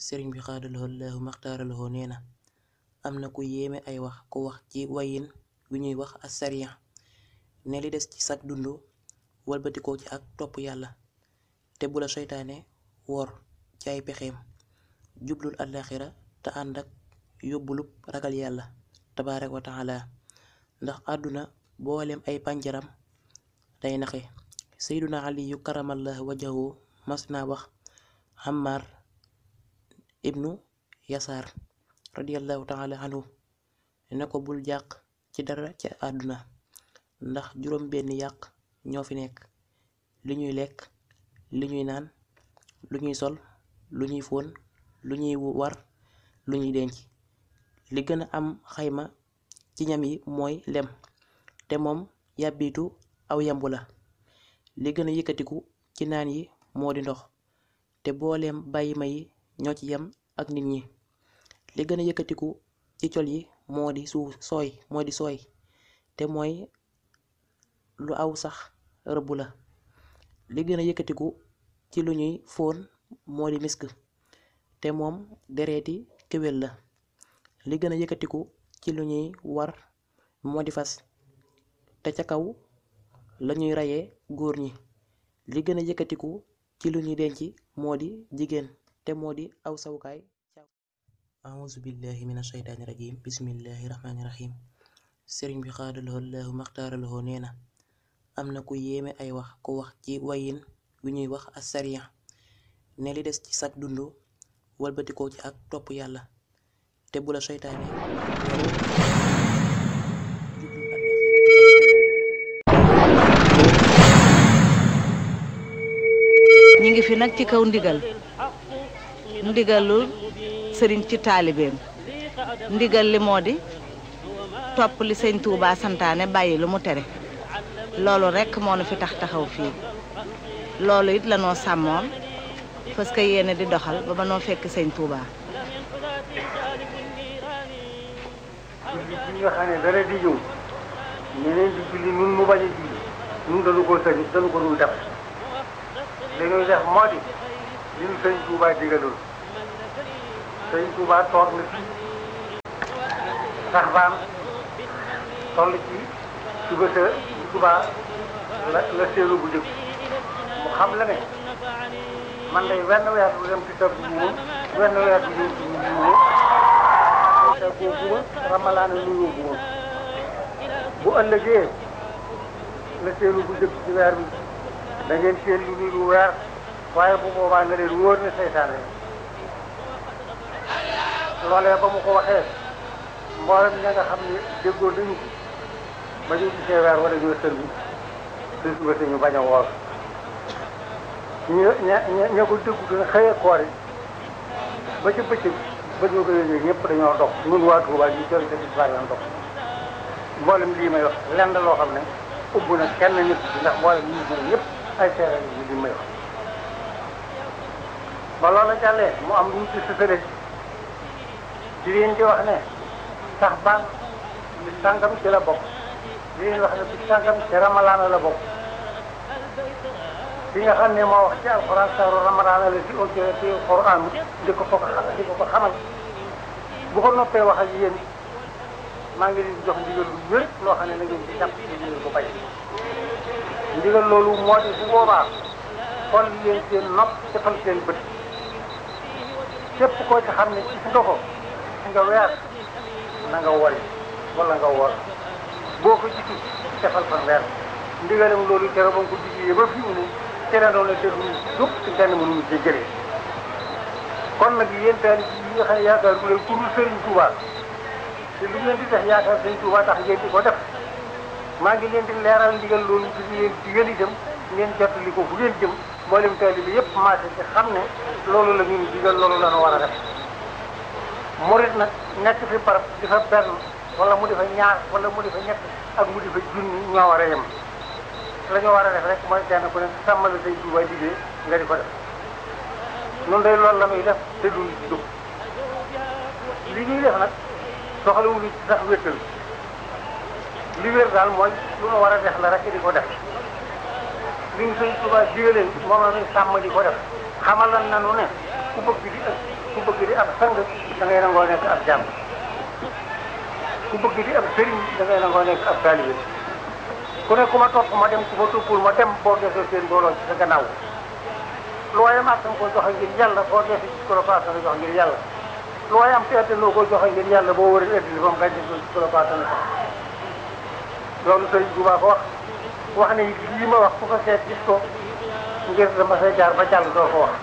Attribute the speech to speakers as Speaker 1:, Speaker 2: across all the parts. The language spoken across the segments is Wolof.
Speaker 1: sëriñ bi xaadalahoo laahu maxtaaralahoo nee na am na ku yéeme ay wax ku wax ci wayin wi ñuy wax asariya ne li des ci sag dund walbatikoo ci ak topp yàlla te bu la seytaane wor ci ay pexeem jublul àllaaxira te ànd ak yóbbulub ragal yàlla tabaaraka wa taala ndax àdduna boolem ay pànjaram day naxe seyduna aliyu karamallah wajahu mas naa wax Ammar ibnu yasaar radiallahu taala anhu ne ko bul jàq ci dara ci àdduna ndax juróom benn yàq ñoo fi nekk li ñuy lekk li ñuy naan lu ñuy sol lu ñuy fóon lu ñuy war lu ñuy denc li gën a am xayma ci ñam yi mooy lem te moom yàbbitu aw yambu la li gën a yëkkatiku ci naan yi moo di ndox te booleem bàyyi ma yi ñoo ci yem ak nit ñi li gën a yëkkatiku ci col yi moo di suuf sooy moo di sooy te mooy lu aw sax rëbb la li gën a yëkkatiku ci lu ñuy fóon moo di misk te moom dereeti kéwél la li gën a yëkkatiku ci lu ñuy war moo di fas te ca kaw la ñuy rayee góor ñi li gën a yëkkatiku ci lu ñuy denc moo di jigéen te moo di aw sawukaay auzu billahi min ashaytaani rajim bismillahi rahmaani rahim sëriñ bi xaadalahoo laahu maxtaaralahoo nee na am na ku yéeme ay wax ku wax ci wayin wi ñuy wax asariya ne li des ci sag dund walbatikoo ci ak topp yàlla te bu la seytaane
Speaker 2: ñi ngi fi nag ci kaw ndigal ndigalul sëriñ ci taalibeem ndigal li moo di topp li sëñ Touba santaane bàyyi lu mu tere loolu rekk moo nu fi tax taxaw fii loolu it la noo sàmmoon parce que yéene di doxal ba ba noo fekk sëñ Touba.
Speaker 3: julli gi nga xam ne dara di ñëw ñeneen di julli nun mu bañ a julli nun dañu ko sañ dañu ko dul def li ñuy def moo di li ñu sëñ Touba digaloon sëñ Touba toog na fi sax baan toll ci suba sa Touba la la séeru bu jëkk mu xam la ne man day wenn weer bu dem ci tab bu moom wenn weer bu ñëw ci ñu moom te boobu ramalaana lu yóbbu woon bu ëllëgee la seenu bu jëkk ci weer bi da ngeen seen lu niru weer waaye bu boobaa nga leen wóor ne seytaane loolee ba mu ko waxee mboolem ña nga xam ne déggoo nañu ko ba ñu gisee weer wala ñoo sër bi te suba te ñu bañ a woor ña ña ña ko déggu dina xëyee koor yi ba ca bëccëg ba ñu ko yëgee ñëpp dañoo dog ñun waa Touba ñu jël te gis bari dog mboolem lii may wax lenn loo xam ne ubb na kenn nit ndax mboolem ñi ñu ñëpp ay seere yi li may wax ba loola jàllee mu am lu ñu ci sësale ci leen di wax ne sax baan bi sàngam ci la bokk di leen wax ne bi sàngam ci ramalaana la bokk fi nga xam ne moo wax ci alxuraan saaru ramadaana la ci audio ci alxuraan di ko ko di ko ko xamal bu ko noppee wax ak yéen maa ngi leen di jox ndigal lu wér loo xam ne na ngeen ci jàpp ci ndigal bu bay ndigal loolu moo di bu boobaa xool leen seen nopp defal seen bët képp koo ci xam ne gis nga ko gis nga weer na nga wori wala nga wor boo ko gisul defal fan weer ndigalam loolu tere ba nga ko digee ba fi mu ne te la doon la déglu jóg te kenn mënuñu ci jëlee kon nag yéen taalib yi nga xam ne yaakaar bu leen ku dul Sëriñ Tuuba te lu ngeen di def yaakaar Sëriñ Tuuba tax ngeen di ko def maa ngi leen di leeral ndigal loolu di leen digal itam ngeen jottali ko fu ngeen jëm mboolem taalib bi yëpp maase ci xam ne loolu la ñuy digal loolu la ñu war a def murit nag nekk fi barab di fa benn wala mu di fa ñaar wala mu di fa ñett ak mu di fa junni ñoo war a yem la ñu war a def rek mooy kenn ku ne sàmmala say Tuuba liggéey nga di ko def noonu day loolu la muy def te duñ ci dugg li ñuy def nag soxlawuñu ci sax wéttal li wér daal mooy lu nu war a def la rek di ko def li ñu sëñ Tuuba digaleen moom la ñuy sàmm di ko def xamal lan nanu ne ku bëgg di ëpp ku bëgg di ab sang da ngay nangoo nekk ab jàmm ku bëgg di ab sëriñ da ngay nangoo nekk ab taalibe ku ne ku ma topp ma dem ku ma toppul ma dem boo desee seen mbooloo ci sa gannaaw looy am attan ko joxe ngir yàlla boo desee ci ko la ko attan jox ngir yàlla looy am te attan loo ko joxe ngir yàlla boo wëree ëddil ba mu gañ ko ci ko la ko attan jox loolu sëriñ Tuubaa ko wax wax ne lii ma wax ku ko seet gis ko ngir dama say jaar ba jàll doo ko wax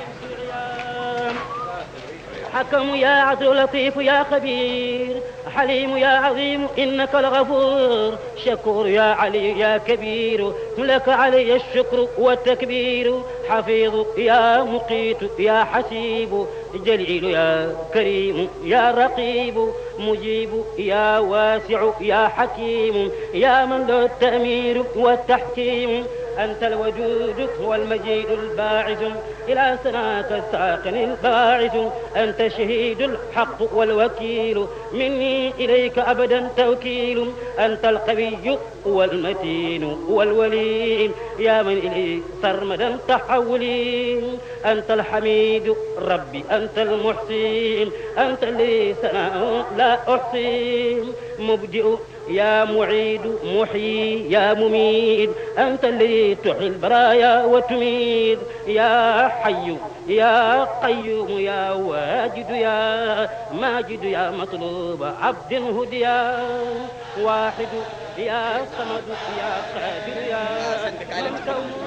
Speaker 4: حكم يا عدل لطيف يا خبير حليم يا عظيم إنك الغفور شكور يا علي يا كبير لك علي الشكر والتكبير حفيظ يا مقيت يا حسيب جليل يا كريم يا رقيب مجيب يا واسع يا حكيم يا من له التأمير والتحكيم أنت الوجود والمجيد الباعث إلى سناك الساقن الباعث أنت شهيد الحق والوكيل مني إليك أبدا توكيل أنت القوي والمتين والولي يا من إلي سرمدا تحولي أنت الحميد ربي أنت المحسين أنت اللي سناء لا أحصي مبدئ يا معيد محيي يا مميت أنت اللي تحيي البرايا وتميت يا حي يا قيوم يا واجد يا ماجد يا مطلوب عبد هديا واحد يا صمد يا قادر يا من كون